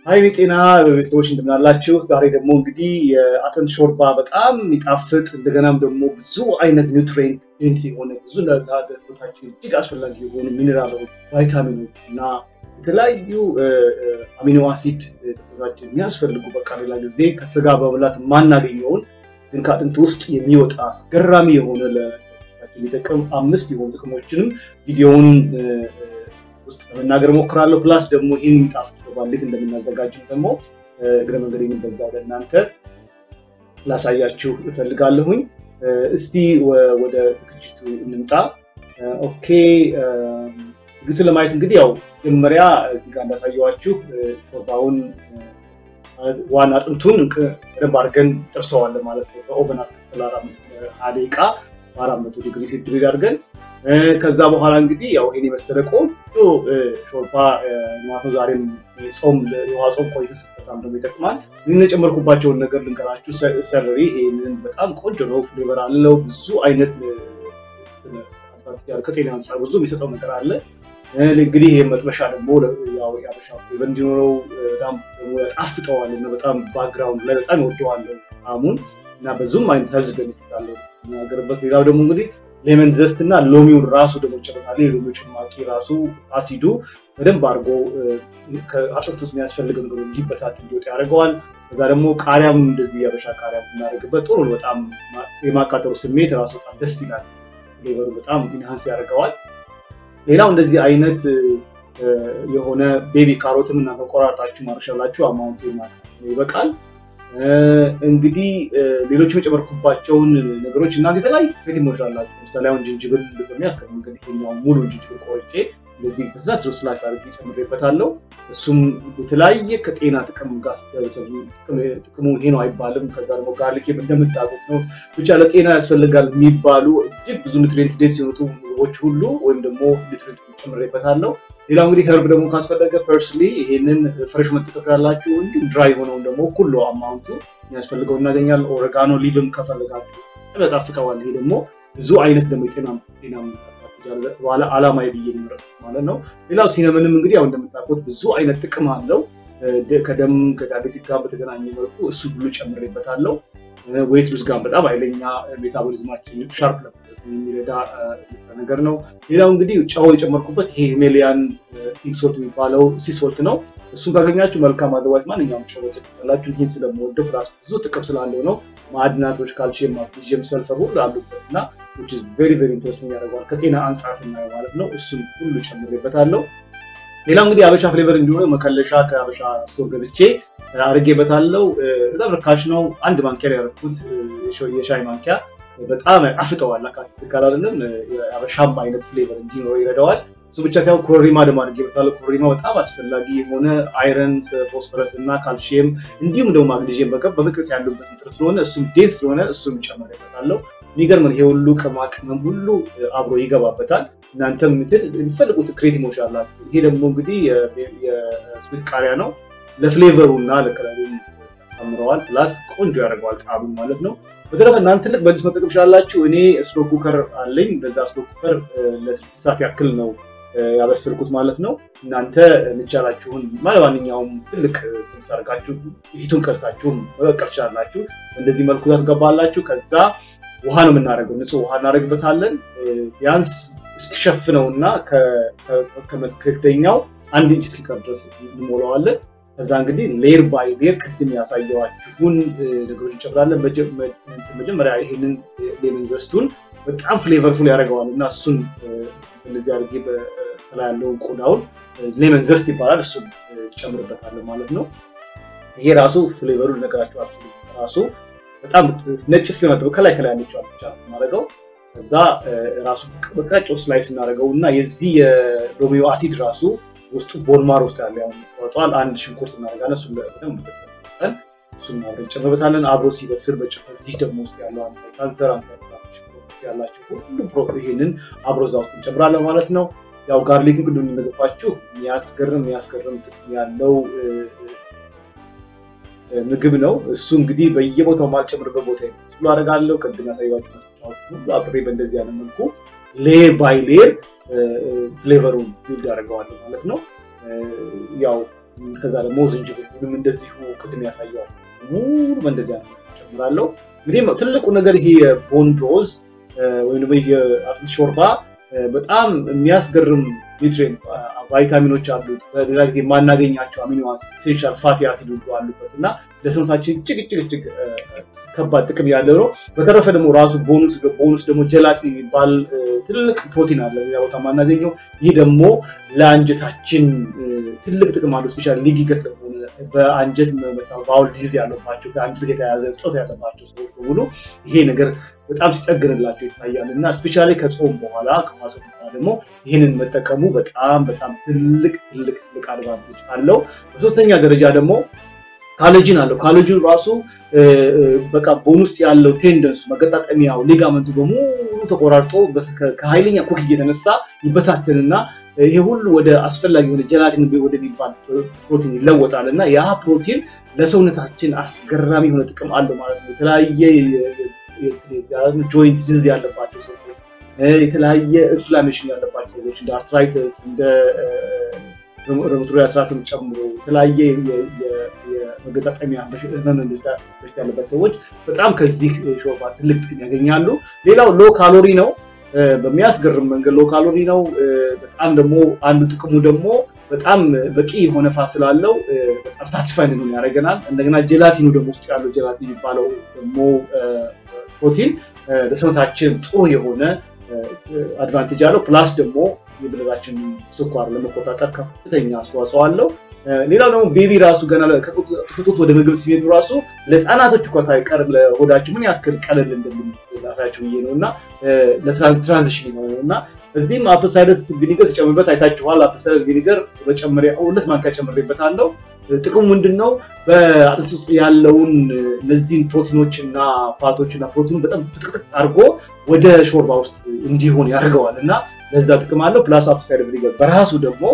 ሀይሌ ጤና ቤተሰቦች እንደምናላችሁ። ዛሬ ደግሞ እንግዲህ የአጥንት ሾርባ በጣም የሚጣፍጥ እንደገናም ደግሞ ብዙ አይነት ኒውትሪየንት ዴንስ የሆነ ብዙ ለሰውነታችን እጅግ አስፈላጊ የሆኑ ሚኔራሎች፣ ቫይታሚኖች እና የተለያዩ አሚኖ አሲድ ለሰውነታችን የሚያስፈልጉ በቃ ሌላ ጊዜ ከስጋ በመብላት የማናገኘውን ግን ከአጥንት ውስጥ የሚወጣ አስገራሚ የሆነ ለሰውነታችን የሚጠቅም አምስት የሆኑ ጥቅሞችንም ቪዲዮውን ውስጥ ለመናገር ሞክራለሁ። ፕላስ ደግሞ ይህን የሚጣፍጥ ሾርባ እንዴት እንደምናዘጋጅም ደግሞ እግረ መንገዴን በዛ ወደ እናንተ ላሳያችሁ እፈልጋለሁኝ። እስቲ ወደ ዝግጅቱ እንምጣ። ኦኬ ዝግጅቱን ለማየት እንግዲህ ያው መጀመሪያ እዚህ ጋር እንዳሳየዋችሁ ሾርባውን ዋና አጥንቱን በደንብ አድርገን ጥብሰዋለን ማለት ነው። በኦቨን አስከትል ሀያ ደቂቃ በአራት መቶ ዲግሪ ሴንቲግሬድ አድርገን ከዛ በኋላ እንግዲህ ያው ይሄን የመሰለ ቆንጆ ሾርባ ማለት ነው። ዛሬም ጾም የውሃ ጾም ቆይቶ በጣም ደግሞ ይጠቅማል። ይህን የጨመርኩባቸውን ነገር ልንገራችሁ። ሰለሪ ይሄንን በጣም ቆንጆ ነው፣ ፍሌቨር አለው። ብዙ አይነት ከጤና አንጻር ብዙ የሚሰጠው ነገር አለ። እንግዲህ ይህ መጥበሻ ደግሞ ያው የአበሻ ፍሌቨር እንዲኖረው በጣም ደግሞ ያጣፍጠዋል እና በጣም ባክግራውንድ ላይ በጣም ይወደዋል ጣዕሙን እና ብዙም አይነት ሄልዝ ቤኔፊት አለው የሚናገርበት። ሌላው ደግሞ እንግዲህ ሌመን ዘስት እና ሎሚውን ራሱ ደግሞ ጨበታለ የሎሚ ጭማቂ ራሱ አሲዱ በደንብ አድርጎ ከአጥንት ውስጥ የሚያስፈልገው ነገር እንዲበታት እንዲወጥ ያደርገዋል። ከዛ ደግሞ ቃሪያም እንደዚህ የአበሻ ቃሪያ ብናደርግበት ጥሩ ነው። በጣም የማቃጠሩ ስሜት ራሱ በጣም ደስ ይላል። ፍሌቨሩ በጣም ኢንሃንስ ያደርገዋል። ሌላው እንደዚህ አይነት የሆነ ቤቢ ካሮትም እናንተ ቆራርጣችሁ ማርሻላችሁ አማውንቱ ይበቃል። እንግዲህ ሌሎች የጨመርኩባቸውን ነገሮች እና የተለያዩ ፌቲሞች አላቸው። ለምሳሌ አሁን ጅንጅብል በሚያስቀር መንገድ ይሄኛው ሙሉ ጅንጅብል ቆርጬ እንደዚህ በስላት ስላይስ አድርጌ ጨምሬበታለሁ። እሱም የተለያየ ከጤና ጥቅም ጋር ጥቅሙ ይሄ ነው አይባልም። ከዛ ደግሞ ጋርሊክ እንደምታውቁት ነው ብቻ ለጤና ያስፈልጋል የሚባሉ እጅግ ብዙ ኒትሪንት ዴንስ የሆኑት ምግቦች ሁሉ ወይም ደግሞ ኒትሪንት ጨምሬበታለሁ። ሌላው እንግዲህ ህርብ ደግሞ ካስፈለገ ፐርስሊ ይሄንን ፍሬሽ መጠቀም ያላችሁ እንዲሁም ድራይ የሆነውን ደግሞ ኩሎ አማውንቱ የሚያስፈልገው እናገኛለን። ኦሬጋኖ ሊቭም ከፈለጋችሁ ያጣፍጠዋል። ይሄ ደግሞ ብዙ አይነት ደግሞ የጤና ጤና ዋላ አላማ ብዬ ማለት ነው። ሌላው ሲነምንም እንግዲህ ያው እንደምታውቁት ብዙ አይነት ጥቅም አለው። ከደም ከዳቤቲክ ጋር በተገናኘ መልኩ እሱ ሁሉ ጨምሬበታለው። ዌት ሉዝ ጋር በጣም ኃይለኛ ሜታቦሊዝማችን ሻርፕ የሚረዳ ነገር ነው። ሌላው እንግዲህ ጨው የጨመርኩበት ይሄ ሂሜሊያን ፒንክ ሶልት የሚባለው ሲሶልት ነው። እሱን ካገኛችሁ መልካም። አዘዋይዝ ማንኛውም ጨው ያላችሁ ይህን ስለምወደው ፕላስ ብዙ ጥቅም ስላለው ነው። ማዕድናቶች፣ ካልሲየም፣ ማግኒዥየም፣ ሰልፈር ሁሉ አሉበት እና ቬሪ ቬሪ ኢንትረስቲንግ ያደርገዋል ከጤና አንጻር ስናየው ማለት ነው። እሱን ሁሉ ጨምሬበታለሁ። ሌላው እንግዲህ አበሻ ፍሌቨር እንዲሆነ መከለሻ ከአበሻ ስቶር ገዝቼ አድርጌበታለሁ። በጣም ርካሽ ነው። አንድ ማንኪያ ያደረኩት የሻይ ማንኪያ በጣም ያጣፍጠዋል። አካትካል አይደለም የአበሻም አይነት ፍሌቨር እንዲኖረው ይረዳዋል። እሱ ብቻ ሳይሆን ኮረሪማ ደግሞ አድርጌበታለሁ። ኮረሪማ በጣም አስፈላጊ የሆነ አይረን፣ ፎስፈረስ እና ካልሽየም እንዲሁም ደግሞ ማግኔዥየም በምቅት ያሉበት ንጥር ስለሆነ እሱም ዴንስ ስለሆነ እሱም ጨምሬበታለሁ። የሚገርም ይሄ ሁሉ ቅመማ ቅመም ሁሉ አብሮ ይገባበታል። እናንተም የምትፈልጉት ክሬቲሞች አላችሁ። ይሄ ደግሞ እንግዲህ የስዊት ቃሪያ ነው። ለፍሌቨሩ እና ለከለሩ ጨምረዋል። ፕላስ ቆንጆ ያደርገዋል ጣዕሙ ማለት ነው። በተረፈ እናንተ ትልቅ በዲስ መጠቀም ትችላላችሁ። እኔ ስሎ ኩከር አለኝ። በዛ ስሎ ኩከር ለስድስት ሰዓት ያክል ነው ያበስልኩት ማለት ነው። እናንተ የሚቻላችሁን ማንኛውም ትልቅ ሰርጋችሁ ሂቱን ቀርሳችሁም መቀቀል ትችላላችሁ። እንደዚህ መልኩ ያስገባላችሁ። ከዛ ውሃ ነው የምናደርገው። ንጹህ ውሃ እናደርግበታለን። ቢያንስ እስኪሸፍነው እና ከመክደኛው አንድ ኢንች እስኪቀር ድረስ እንሞላዋለን። ከዛ እንግዲህ ሌር ባይ ሌር ቅድም ያሳየዋችሁን ነገሮች እንጨምራለን። መጀመሪያ ይሄንን ሌመን ዘስቱን በጣም ፍሌቨርፉል ያደርገዋል እና እሱን እንደዚህ አድርጌ በላይ ያለውን ቆዳውን ሌመን ዘስት ይባላል። እሱን ጨምርበታለን ማለት ነው። ይሄ ራሱ ፍሌቨሩ ልነግራችሁ ራሱ በጣም ነጭ እስኪሆን ከላይ ከላይ ያለችው ብቻ ማድረገው ከዛ ራሱ በቃጮ ስላይስ እናደርገው እና የዚህ የሎሚዮ አሲድ ራሱ ውስጡ ቦንማር ውስጥ ያለ ቆርጧል። አንድ ሽንኩርት እናደርጋለን። እሱን በደንብ በጥበን እሱን አብረን ጨምርበታለን። አብሮ ሲበስል በዚህ ደግሞ ውስጥ ያለው አንታይ ካንሰር አንታይ ያላቸው ሁሉም ይሄንን አብሮ እዛ ውስጥ እንጨምራለን ማለት ነው። ያው ጋርሊክን ቅድም እንደነገርኳችሁ የሚያስገርም የሚያስገርም ጥቅም ያለው ምግብ ነው። እሱ እንግዲህ በየቦታው ማልጨምርበት ቦታ ሁሉ አደርጋለሁ። ቅድም ያሳያችሁ ሁሉ አብሬ በእንደዚህ ያለ መልኩ ሌር ባይ ሌር ፍሌቨሩን ቢልድ ያደርገዋለሁ ማለት ነው። ያው ከዛ ደግሞ ዝንጅብሉንም እንደዚሁ ቅድም ያሳየዋል ሙሉ በእንደዚህ አይነት ጨምራለሁ። እንግዲህ ትልቁ ነገር ይሄ የቦን ብሮዝ ወይም ደግሞ የአጥንት ሾርባ በጣም የሚያስገርም ኒውትሪየንት ቫይታሚኖች አሉት። በሌላ ጊዜ የማናገኛቸው አሚኖ ኢሴንሻል ፋቲ አሲድ ሁሉ አሉበት እና ለሰውነታችን እጅግ እጅግ እጅግ ከባድ ጥቅም ያለው ነው። በተረፈ ደግሞ ራሱ ቦኑስ ቦኑስ ደግሞ ጀላቲን የሚባል ትልቅ ፕሮቲን አለ ሌላ ቦታ የማናገኘው። ይህ ደግሞ ለአንጀታችን ትልቅ ጥቅም አለው። ስፔሻሊ ሊጊ ገት ለሆነ በአንጀት ባውል ዲዚዝ ያለባቸው ከአንጀት ጋር የተያያዘ እጦት ያለባቸው ሰዎች በሙሉ ይሄ ነገር በጣም ሲጠግንላቸው ይታያል እና ስፔሻሊ ከጾም በኋላ ከማጾም በኋላ ደግሞ ይህንን መጠቀሙ በጣም በጣም ትልቅ ትልቅ ትልቅ አድቫንቴጅ አለው። በሶስተኛ ደረጃ ደግሞ ካሎጂን አለው። ካሎጂን ራሱ በቃ ቦን ውስጥ ያለው ቴንደንሱ መገጣጠሚያው ሊጋመንቱ በሙሉ ተቆራርጦ ከኃይለኛ ኩክ የተነሳ ይበታትንና ይሄ ሁሉ ወደ አስፈላጊ የሆነ ጀላቲን ወደሚባል ፕሮቲን ይለወጣል እና ያ ፕሮቲን ለሰውነታችን አስገራሚ የሆነ ጥቅም አለው ማለት ነው። የተለያየ ጆይንት ዲዝ ያለባቸው ሰዎች፣ የተለያየ ኢንፍላሜሽን ያለባቸው ሰዎች እንደ አርትራይተስ እንደ ሮማቶይድ አርትራይተስን ጨምሮ የተለያየ የመገጣጠሚያ በሽታ ያለባቸው ሰዎች በጣም ከዚህ ሾርባ ትልቅ ጥቅም ያገኛሉ። ሌላው ሎ ካሎሪ ነው። በሚያስገርም መንገድ ሎ ካሎሪ ነው። በጣም ደግሞ አንዱ ጥቅሙ ደግሞ በጣም በቂ የሆነ ፋት ስላለው በጣም ሳቲስፋይ እንድንሆን ያደርገናል። እንደገና ጀላቲኑ ደግሞ ውስጥ ያለው ጀላቲን የሚባለው ደግሞ ፕሮቲን ለሰውነታችን ጥሩ የሆነ አድቫንቴጅ አለው። ፕላስ ደግሞ የብለታችን ስኳር ለመቆጣጠር ከፍተኛ አስተዋጽኦ አለው። ሌላው ደግሞ ቤቢ ራሱ ገና ከጡት ወደ ምግብ ሲሄዱ ራሱ ለህፃናቶች እንኳ ሳይቀር ለሆዳቸው ምን ያክል ቀለል እንደሚላሳቸው ብዬ ነው እና ለትራንዚሽን ነው እና እዚህም አፕል ሳይደር ቪኒገር ሲጨምርበት አይታችኋል። አፕል ሳይደር ቪኒገር በጨመሪያ ሁለት ማንኪያ ጨምሬበታለሁ። ጥቅሙ ምንድን ነው? በአጥንት ውስጥ ያለውን እነዚህን ፕሮቲኖች እና ፋቶች እና ፕሮቲኑ በጣም ጥቅጥቅ አድርጎ ወደ ሾርባ ውስጥ እንዲሆን ያደርገዋል እና ለዛ ጥቅም አለው። ፕላስ አፕል ሳይደር ቪኒገር በራሱ ደግሞ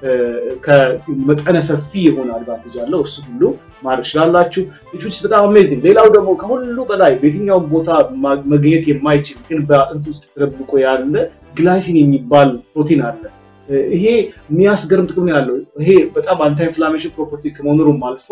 ከመጠነ ሰፊ የሆነ አድቫንቴጅ አለው። እሱ ሁሉ ማድረግ ትችላላችሁ። ኢትስ በጣም አሜዚንግ። ሌላው ደግሞ ከሁሉ በላይ በየትኛውም ቦታ መገኘት የማይችል ግን በአጥንት ውስጥ ተደብቆ ያለ ግላይሲን የሚባል ፕሮቲን አለ። ይሄ የሚያስገርም ጥቅም ያለው ይሄ በጣም አንታ ኢንፍላሜሽን ፕሮፐርቲ ከመኖሩም አልፎ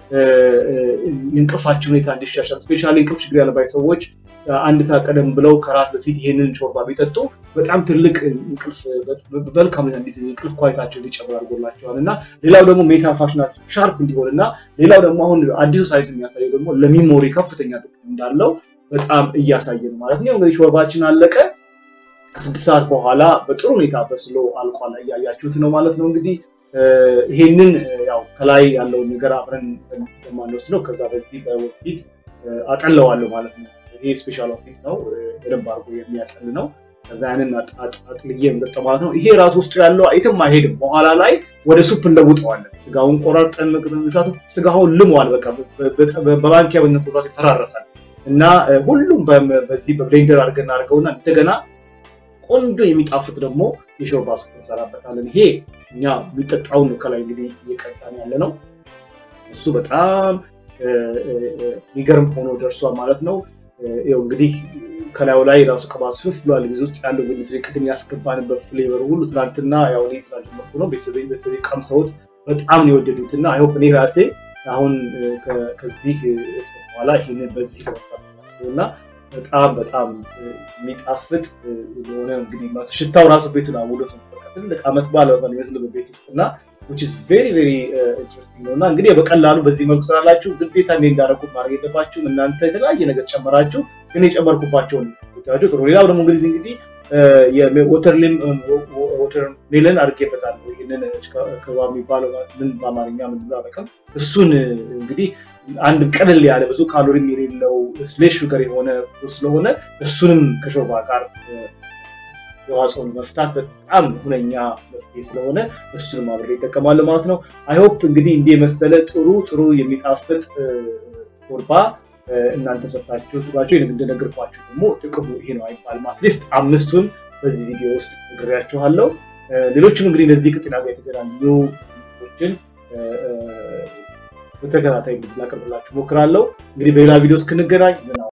የእንቅልፋችን ሁኔታ እንዲሻሻል ስፔሻሊ እንቅልፍ ችግር ያለባቸው ሰዎች አንድ ሰዓት ቀደም ብለው ከራት በፊት ይሄንን ሾርባ ቢጠጡ በጣም ትልቅ እንቅልፍ በመልካም ሁኔታ እንዲ እንቅልፍ ኳሊታቸው እንዲጨምር አድርጎላቸዋል እና ሌላው ደግሞ ሜታፋሽናቸው ሻርፕ እንዲሆን እና ሌላው ደግሞ አሁን አዲሱ ሳይንስ የሚያሳየው ደግሞ ለሚሞሪ ከፍተኛ ጥቅም እንዳለው በጣም እያሳየ ነው ማለት ነው። እንግዲህ ሾርባችን አለቀ። ከስድስት ሰዓት በኋላ በጥሩ ሁኔታ በስሎ አልቋል። እያያችሁት ነው ማለት ነው። እንግዲህ ይሄንን ያው ከላይ ያለውን ነገር አብረን የማንወስድ ነው። ከዛ በዚህ በወፊት አጠለዋለሁ ማለት ነው። ይሄ ስፔሻል ኦፊስ ነው። በደንብ አድርጎ የሚያጠል ነው። ከዛ ያንን አጥልዬ የምጠጣው ማለት ነው። ይሄ ራሱ ውስጡ ያለው አይትም አይሄድም። በኋላ ላይ ወደ ሱፕ እንለውጠዋለን። ስጋውን ቆራርጠን ምክንያቱም ስጋውን ልሟል። በቃ በማንኪያ ብንቆራስ ይፈራረሳል እና ሁሉም በዚህ በብሌንደር አድርገን አድርገውና እንደገና ቆንጆ የሚጣፍጥ ደግሞ የሾርባ ሱፕ እንሰራበታለን። ይሄ እኛ የሚጠጣውን ነው ከላይ እንግዲህ እየቀዳን ያለ ነው። እሱ በጣም የሚገርም ሆኖ ደርሷል ማለት ነው። ይኸው እንግዲህ ከላዩ ላይ ራሱ ቅባት ስፍ ብሏል። ጊዜ ውስጥ ያለው ሚትሪ ቅድም ያስገባንበት ፍሌቨር ሁሉ ትናንትና ያው እኔ ስላልጀመርኩ ነው ቤተሰቤ ቀምሰውት በጣም ነው የወደዱት እና አይሆፕ እኔ ራሴ አሁን ከዚህ በኋላ ይህንን በዚህ ለመስራት እና በጣም በጣም የሚጣፍጥ የሆነ እንግዲህ ሽታው ራሱ ቤቱን አውሎት ነው። ትልቅ አመት ባለ ይመስል ቤት ውስጥ እና which is very very ኢንትረስቲንግ ነው እና እንግዲህ በቀላሉ በዚህ መልኩ ስላላችሁ ግዴታ እንዴ እንዳደረኩት ማድረግ የለባችሁም። እናንተ የተለያየ ነገር ጨመራችሁ፣ ግን የጨመርኩባቸውን ታቸው ጥሩ። ሌላው ደግሞ እንግዲህ እንግዲህ ወተር ሜለን አድርጌበታለሁ። ይህንን ከባ የሚባለው ምን በአማርኛ ምን ብሎ አላውቅም። እሱን እንግዲህ አንድ ቀለል ያለ ብዙ ካሎሪም የሌለው ስሌሽ ሹገር የሆነ ስለሆነ እሱንም ከሾርባ ጋር የዋጽውን መፍታት በጣም ሁነኛ መፍትሄ ስለሆነ እሱንም አብሬ ይጠቀማለሁ ማለት ነው። አይሆፕ እንግዲህ እንዲህ የመሰለ ጥሩ ጥሩ የሚጣፍጥ ሾርባ እናንተ ሰርታችሁ ጥባቸው እንደነገርኳችሁ ደግሞ ጥቅሙ ይሄ ነው አይባልም። አትሊስት አምስቱን በዚህ ቪዲዮ ውስጥ ነግሬያችኋለሁ። ሌሎችም እንግዲህ እነዚህ ከጤና ጋር የተገናኙ ችን በተከታታይ ላቀርብላችሁ ሞክራለሁ። እንግዲህ በሌላ ቪዲዮ እስክንገናኝ